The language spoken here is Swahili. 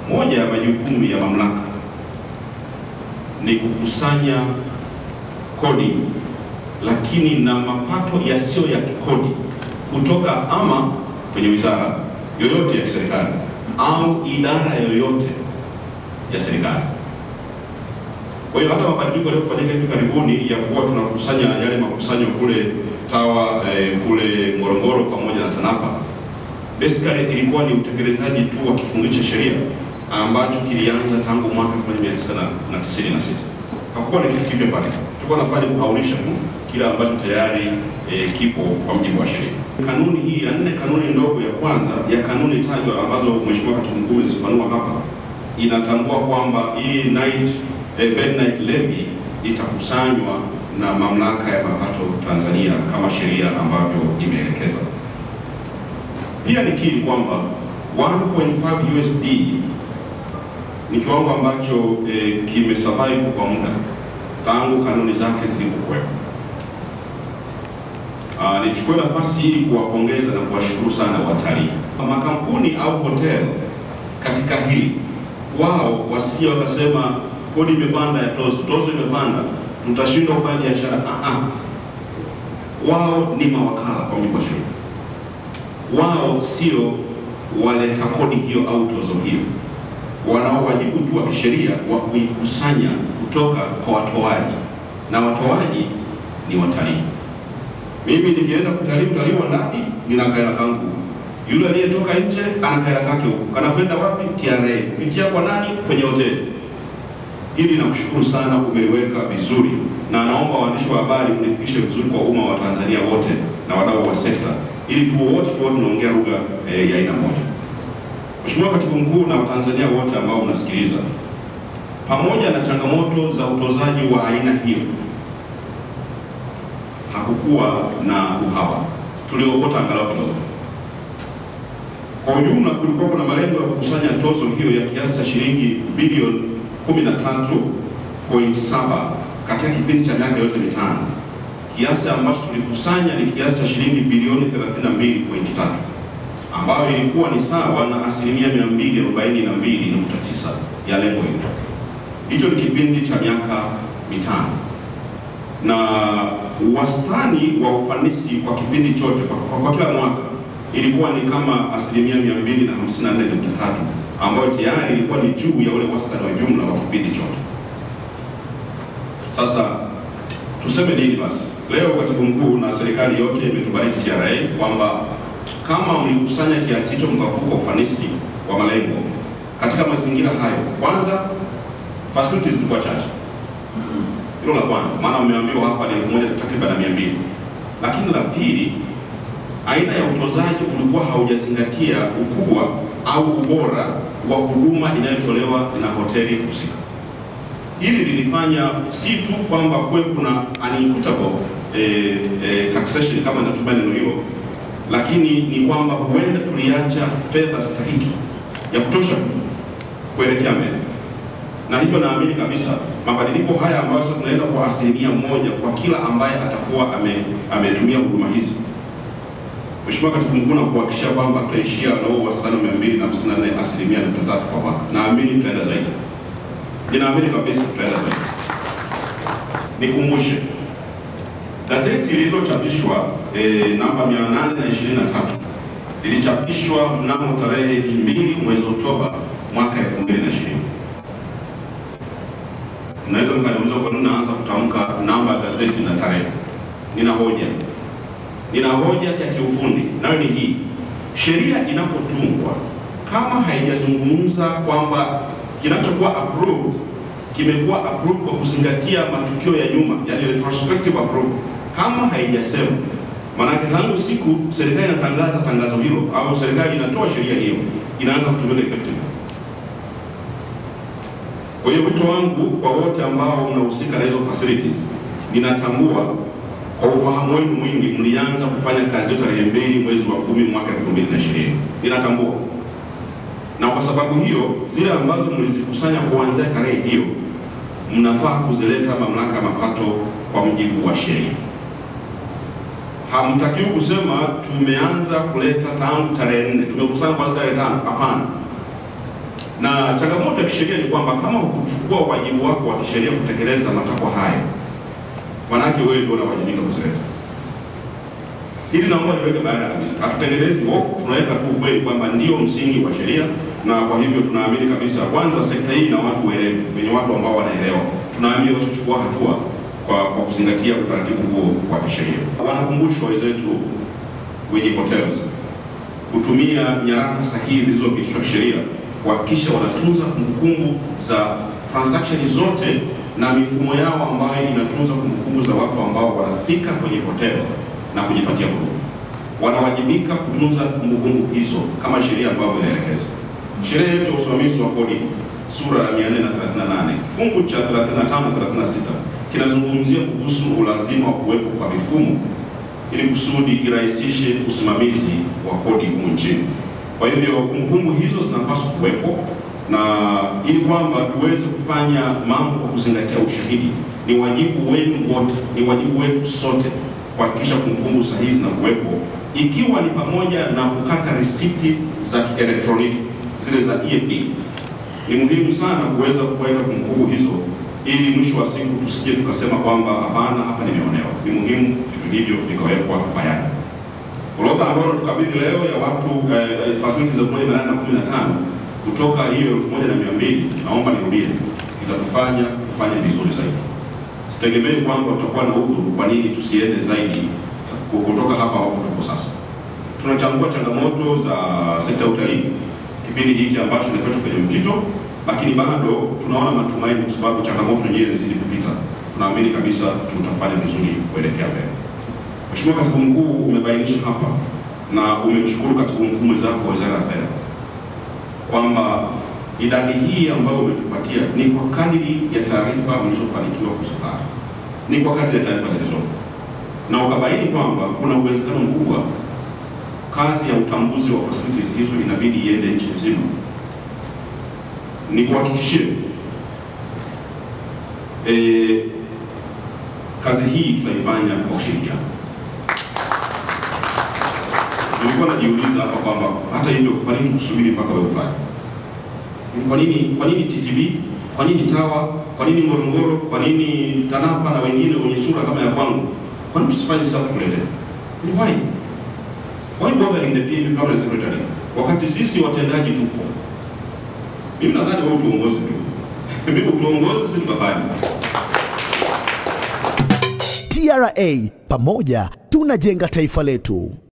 moja ya majukumu ya mamlaka ni kukusanya kodi, lakini na mapato yasiyo ya kikodi kutoka ama kwenye wizara yoyote ya serikali au idara yoyote ya serikali. Kwa hiyo hata mabadiliko yaliyofanyika hivi karibuni ya kuwa tunakusanya yale makusanyo kule TAWA eh, kule Ngorongoro pamoja na TANAPA, basically ilikuwa ni utekelezaji tu wa kifungu cha sheria ambacho kilianza tangu mwaka 1996. Hakukuwa na kitu kipya pale, tulikuwa nafanya kuhaurisha tu kile ambacho tayari eh, kipo kwa mujibu wa sheria. Kanuni hii ya nne, kanuni ndogo ya kwanza ya kanuni tajwa ambazo Mheshimiwa Katibu Mkuu amezifanua hapa, inatambua kwamba hii night eh, bed night levy itakusanywa na mamlaka ya mapato Tanzania kama sheria ambavyo imeelekeza. Pia nikiri kwamba 1.5 USD ni kiwango ambacho eh, kimesurvive kwa muda tangu kanuni zake zilipokuwepo. Uh, nichukue nafasi hii kuwapongeza na kuwashukuru sana watalii, makampuni au hotel katika hili, wao wasije wakasema kodi imepanda ya tozo, tozo imepanda, tutashindwa kufanya biashara. Ah, ah. Wao ni mawakala kwa mujibu wa sheria, wao sio waleta kodi hiyo au tozo hiyo. Wanao wajibu tu wa kisheria wa kuikusanya kutoka kwa watoaji, na watoaji ni watalii. Mimi nikienda kutalii utalii wa ndani, nina kaela kangu. Yule aliyetoka nje ana kaela kake huko, kanakwenda wapi? TRA kupitia kwa nani? Kwenye hoteli. Hili nakushukuru sana, umeliweka vizuri, na naomba waandishi wa habari mlifikishe vizuri kwa umma wa Tanzania wote na wadau wa sekta, ili tu wote tuwe tunaongea lugha eh, ya aina moja. Mheshimiwa Katibu Mkuu na Watanzania wote ambao mnasikiliza, pamoja na changamoto za utozaji wa aina hiyo, hakukuwa na uhaba, tuliokota angalau kidogo. Kwa ujumla, kulikuwa na malengo ya kukusanya tozo hiyo ya kiasi cha shilingi bilioni 13.7 katika kipindi cha miaka yote mitano. Kiasi ambacho tulikusanya ni kiasi cha shilingi bilioni 32.3 ambayo ilikuwa ni sawa na asilimia 242.9 ya lengo hilo. Hicho ni kipindi cha miaka mitano, na wastani wa ufanisi kwa kipindi chote kwa, kwa, kwa kila mwaka ilikuwa ni kama asilimia 254.3 ambayo tayari ilikuwa ni juu ya ule wastani wa jumla wa kipindi chote. Sasa tuseme nini basi? Leo Katibu Mkuu na serikali yote imetubariki TRA kwamba kama mlikusanya kiasi hicho mkavuka ufanisi wa malengo katika mazingira hayo, kwanza facilities zilikuwa chache. Hilo la kwanza, maana mmeambiwa hapa ni elfu moja takriban mia mbili. Lakini la pili, aina ya utozaji ulikuwa haujazingatia ukubwa au ubora wa huduma inayotolewa na hoteli husika. Hili lilifanya si tu kwamba kuwe kuna unequitable eh, eh, taxation kama nitatumia neno hilo, lakini ni kwamba huenda tuliacha fedha stahiki ya kutosha tu kuelekea mbele, na hivyo naamini kabisa mabadiliko haya ambayo sasa tunaenda kwa asilimia moja kwa kila ambaye atakuwa ame, ametumia huduma hizi Mheshimiwa Katibu Mkuu, na kuhakikishia kwamba tutaishia na huo wastani wa 254 asilimia nukta tatu kwa mwaka. Naamini tutaenda zaidi, ninaamini kabisa tutaenda zaidi. Nikumbushe gazeti lililochapishwa e, namba 823 lilichapishwa mnamo tarehe 2 mwezi Oktoba mwaka 2020. Mnaweza mkaniuliza kwa nini naanza kutamka namba ya gazeti na tarehe. Nina hoja nina hoja ya kiufundi nayo ni hii: sheria inapotungwa kama haijazungumza kwamba kinachokuwa approved kimekuwa approved kwa kuzingatia matukio ya nyuma, yani retrospective approval, kama haijasema, maanake tangu siku serikali inatangaza tangazo hilo au serikali inatoa sheria hiyo inaanza kutumika effective. Kwa hiyo wito wangu kwa wote ambao mnahusika na hizo facilities, ninatambua kwa ufahamu wenu mwingi mlianza kufanya kazi hiyo tarehe mbili mwezi wa kumi mwaka 2020. Ninatambua, na kwa sababu hiyo zile ambazo mlizikusanya kuanzia tarehe hiyo mnafaa kuzileta mamlaka ya mapato kwa mujibu wa sheria. Hamtakiwi kusema tumeanza kuleta tangu tarehe nne, tumekusanya kwanza tarehe tano. Hapana, na changamoto ya kisheria ni kwamba kama hukuchukua wajibu wako wa kisheria kutekeleza matakwa haya, manake wewe ndio unawajibika kuzileta. Hili naomba niweke bayana kabisa, hatutengenezi hofu, tunaweka tu ukweli kwamba ndio msingi wa sheria, na kwa hivyo tunaamini kabisa, kwanza sekta hii na watu werevu, wenye watu ambao wanaelewa, tunaamini watachukua hatua kwa, kwa kuzingatia utaratibu huo wa kisheria. Wanakumbushwa wenzetu wenye hotels kutumia nyaraka sahihi zilizopitishwa kisheria kuhakikisha wanatunza kumbukumbu za transaction zote na mifumo yao ambayo inatunza kumbukumbu za watu ambao wanafika kwenye hotel na kujipatia huduma. Wanawajibika kutunza kumbukumbu hizo kama sheria ambavyo inaelekeza. Sheria yetu ya usimamizi wa kodi sura ya 438 kifungu cha 35 na 36 kinazungumzia kuhusu ulazima wa kuwepo kwa mifumo ili kusudi irahisishe usimamizi wa kodi humu nchini. Kwa hivyo kumbukumbu hizo zinapaswa kuwepo na ili kwamba tuweze kufanya mambo kwa kuzingatia ushahidi. Ni wajibu wenu wote, ni wajibu wetu sote kuhakikisha kumbukumbu sahihi zinakuwepo, ikiwa ni pamoja na kukata risiti za kielektroniki zile za EFD. Ni muhimu sana kuweza kuweka kumbukumbu hizo ili mwisho wa siku tusije tukasema kwamba hapana, hapa nimeonewa. Ni muhimu vitu hivyo vikawekwa bayana. Orodha ambayo tukabidhi leo ya watu eh, facilities elfu moja mia nane na kumi na tano kutoka hiyo elfu moja na mia mbili naomba nirudie, itatufanya kufanya vizuri zaidi. Sitegemei kwamba tutakuwa na udhuru kwa nini tusiende zaidi kutoka hapa ambapo tuko sasa. Tunatambua changamoto za sekta ya utalii kipindi hiki ambacho nimepata kwenye mpito, lakini bado tunaona matumaini kwa sababu changamoto nyingine zilizidi kupita. Tunaamini kabisa tutafanya vizuri kuelekea mbele. Mheshimiwa Katibu Mkuu, umebainisha hapa na umemshukuru Katibu Mkuu mwenzako wa Wizara ya Fedha kwamba idadi hii ambayo umetupatia ni kwa kadiri ya taarifa mlizofanikiwa kuzipata, ni kwa kadiri ya taarifa zilizopo, na ukabaini kwamba kuna uwezekano mkubwa kazi ya utambuzi wa facilities hizo inabidi iende nchi nzima. Ni kuhakikishie e, kazi hii tutaifanya kwa ushirikiano. Nilikuwa najiuliza hapa kwamba hata hivyo, kwa nini tusubiri mpaka wewe ufanye? Kwa nini kwa nini TTB? Kwa nini TAWA? Kwa nini Ngorongoro? Kwa nini TANAPA na wengine wenye sura kama ya kwangu? Kwa nini tusifanye sasa kuletea? Ni why? Why bothering the PAP permanent secretary? Wakati sisi watendaji tupo. Mimi nadhani wewe tuongoze tu. Mimi utuongoze sisi tukafanye. TRA, pamoja tunajenga taifa letu.